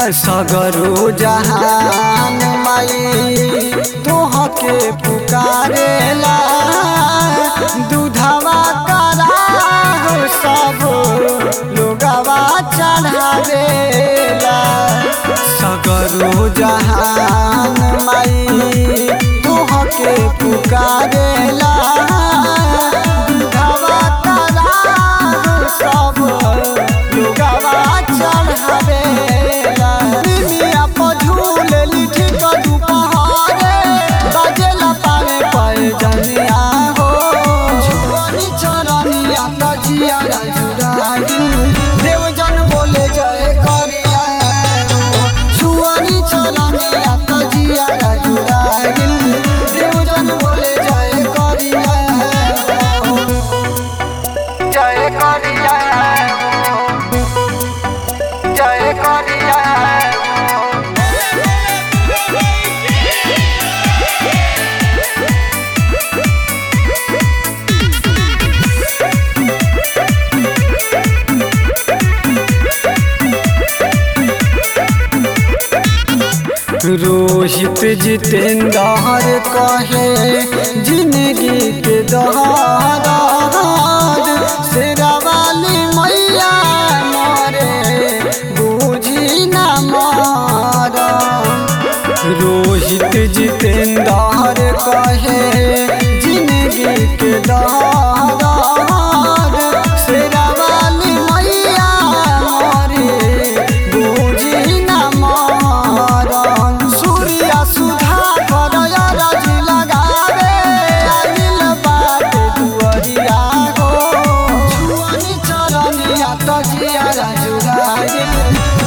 सगरो जहान माई तोहके पुकारेला दूधवा करा हो सब लोगवा चढ़ावेला सगरो जहान माई तोहके पुकारेला दूधवा करा हो सब लोगवा चढ़ावेला निमिया पर झूलेली ठीक दुपहरे बजेला पावे पैजनिया हो छोरी चरनिया तजिया राजुरागी देवजन बोले जय करिया हो छुअनी चरनिया तजिया राजुरागी देवजन बोले जय करिया हो जय करिया हो जय करिया हो रोहित जितेंद्र कहे जिंदगी के दहार शेरा वाली मैया मरे बूझी न मार रोहित जितेंद्र कहे जिंदगी के दहार शेरा वाली मैया मरे बूझी न मारन सूर्य सुधा करया राजी लगावे आइल बाटे दुअरिया हो छुअनी चरनिया तजिया राजुराई